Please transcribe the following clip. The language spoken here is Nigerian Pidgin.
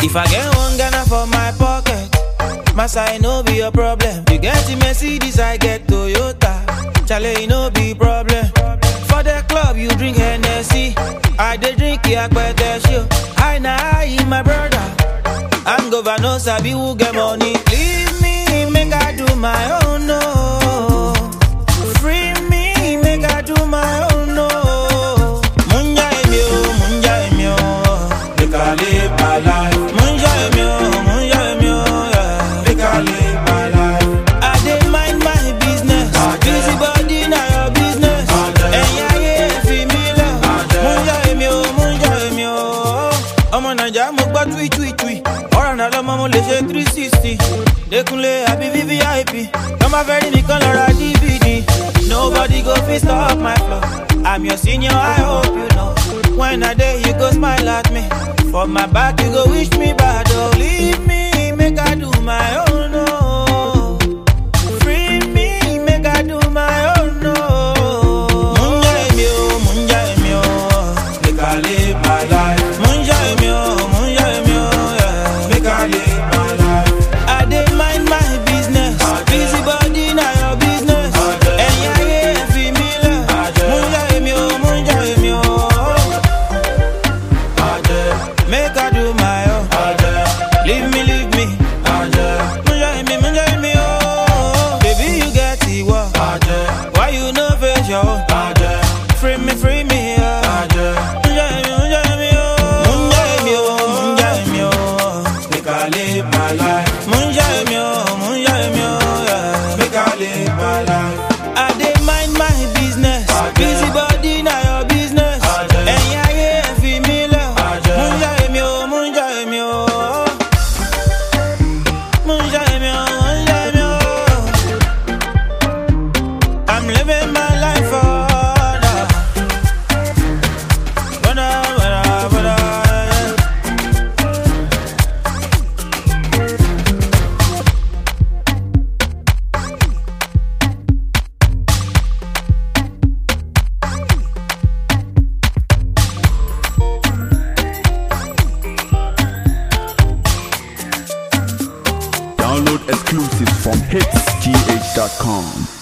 If I get one Ghana for my pocket, my side no be a problem. You get the Mercedes, I get Toyota. Chale, no be problem. For the club, you drink Hennessy. I dey drink Yakpete show. I na I, my brother. I'm governor, sabi who get money. Leave me, make I do my own, no. Free me, make I do my own, no. Munja emi o, munja emi o. Make I live my life. Munja emi o, munja emi o, yeah. Make I live my life. I dey mind my business. Busy body na your business. Ẹ̀yin ayé fi mí lẹ̀. Munja emi o, munja emi o. Ọmọ Nàìjíríà mo gbọ́ tui tui tui. Ọ̀rọ̀ náà lọ́mọ mo lè ṣe three sixty. Dékúnlé àbí VVIP. Lọ́mọ fẹ́ rí nìkan lọ ra DVD. Nobody go fit stop my flow. I'm your senior, I hope you know. When I dey, you go smile at me. For my back, you go wish me bad. Oh, leave me, make I do my own. Oh. Free me, make I do my own. Oh. Munja emi o, munja emi o. Make I live my life. Munja emi o, munja emi o. Yeah. Make I live my life. I dey mind my business. Busy body na your business. Ẹ̀yin ayé fi mí lẹ̀. Munja emi o, munja emi o. Make I do my own. Leave me, leave me. Munja emi, munja emi o. Baby, you get it what? Why you no face your own? Free me, free me, yeah. Munja emi, munja emi o. Munja emi o, munja emi o. Make I live my life. Munja emi o, munja emi o, yeah. Make I live my life. I dey mind my business. Busy body na your business. Ẹ̀yin ayé fi mí lẹ̀. Munja emi o, munja emi o. Munja emi o, munja emi o. I'm living my life for order. Brother, brother, brother, yeah. Download exclusives from hitsgh.com.